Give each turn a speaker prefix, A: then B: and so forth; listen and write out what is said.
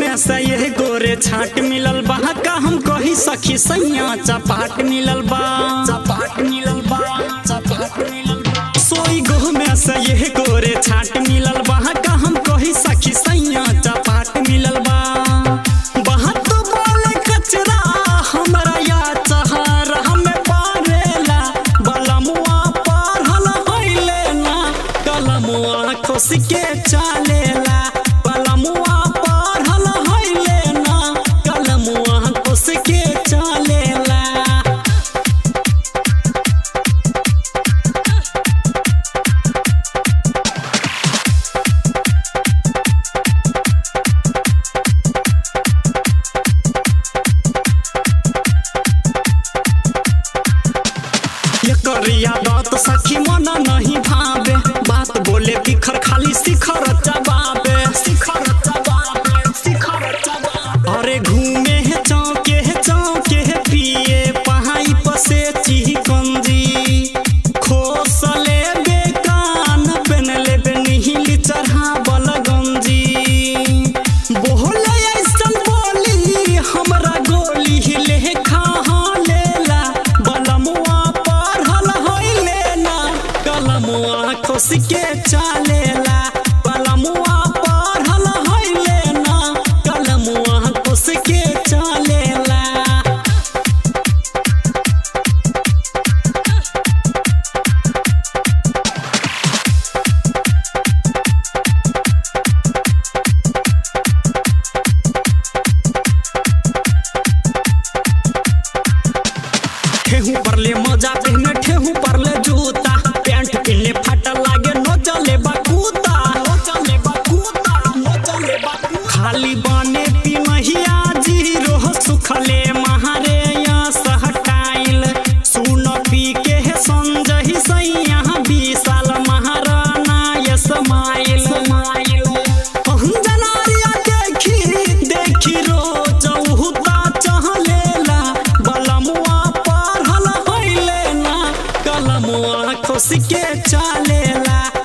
A: में से ये गोरे छाट मिलल बा का हम कही सखी सैया चपाट मिलल बा चपाट मिलल बा चपाट मिलल बा सोई गो में से ये गोरे छाट मिलल बा का हम कही सखी सैया चपाट मिलल बा बहत बोले कचरा हमरा या चहर हमें पारेला बलमुआ पढ़ल होइले ना कलमुआ खुश के चालेला बलमुआ पढ़ल होइले ना कलमुआ खुश के चालेला ये करिया बात सखी मन नहीं भावे बात बोले बिखर खाली शिखर चबावे शिखर चबावे शिखर चबावे अरे घूमे है चौके है चौके है पिए पहाई पसे चिकंजी खोसले बेकान पेन ले बेनिहिली चढ़ा बलगंजी बोले ऐसन बोली हमरा गोली हिले खा लेला बलमुआ पढ़ल होइले ना कलमुआ खुश के चालेला बलमुआ पढ़ल होइले ना कलमुआ खुश के चालेला ठेहू परले मजा पहने ठेहू परले जूता पैंट पहने फाटा लागे न चले बकूता न चले बकूता न चले बकूता खाली बाने पी महिया जीरो सुखले महारे या सहटाइल सुन पी के है संजही सैया बीसाल महाराना यसमाइल अंजनारिया देखी देखी रोज उहुता चहलेला बलमुआ पढ़ल होइले ना कलमुआ खुश के चालेला